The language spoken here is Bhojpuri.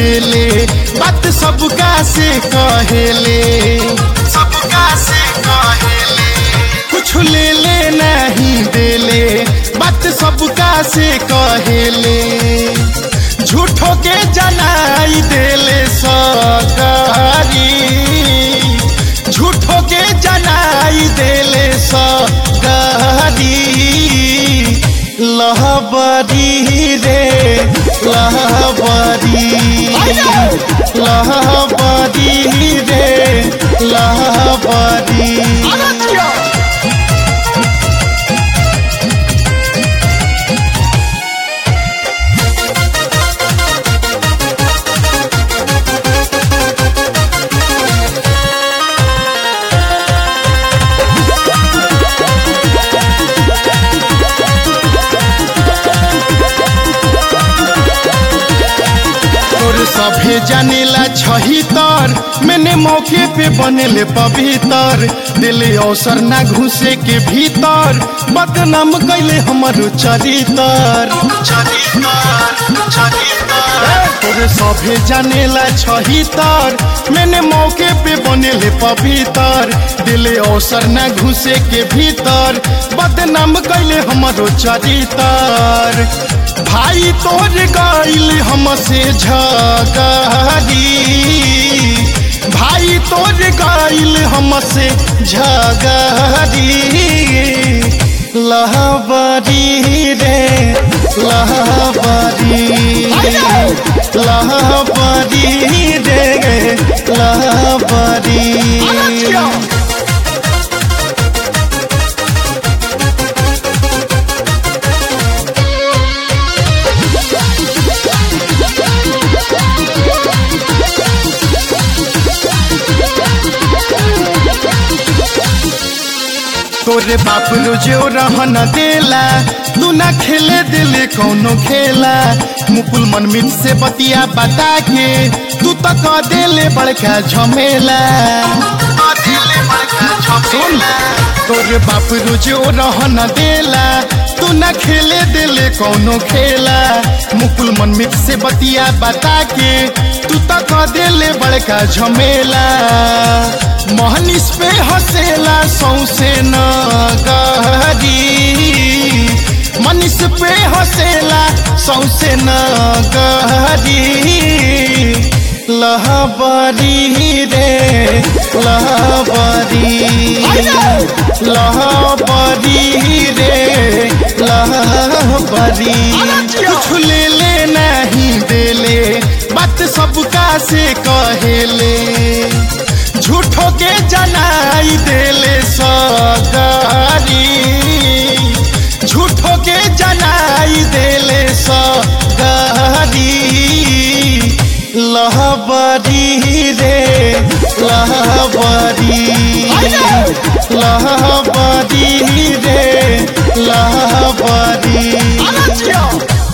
देले बात सबका से कहेले सबका से कहेले कुछ ले ले नहीं देले बात सबका से कहेले झूठो के जनाई देले सगारी झूठो के जनाई देले सगारी लहबरी रे लहबरी लहबरी रे लहबरी तोर सभे जानेला छही तर मैंने मौके पे बनेले पवित्र दिले अवसर ना घुसे के भीतर बदनाम कैले हमर चरितर तोर सभे जानेला छही तर मैंने मौके पे बनेले पवित्र दिले अवसर ना घुसे के भीतर बदनाम कैले हमरो चरितर भाई तोर गईल हमसे झगड़ी भाई तोर गईल हमसे झगड़ी लहबरी रे लहबरी लहबरी रे लहबरी तोरे बाप रोजो रहन देला तू ना खेले दिले कौनो खेला मुकुल मनमीत से बतिया बता के तू तो कह देले बड़का झमेला सुन तोरे बाप रोजो रहन देला तू ना खेले दिले कौनो खेला मुकुल मनमीत से बतिया बता के तू तो कह देले बड़का झमेला मोहनिस पे हंसेला सौसे न गहरी मनीष पे हंसेला सौसे न गहरी लहबरी रे लहबरी लहबरी रे लहबरी कुछ ले ले नहीं देले बात सबका से कहेले झूठो के जनाई देले सगारी झूठो के जनाई देले सगारी लहबरी रे लहबरी लहबरी रे लहबरी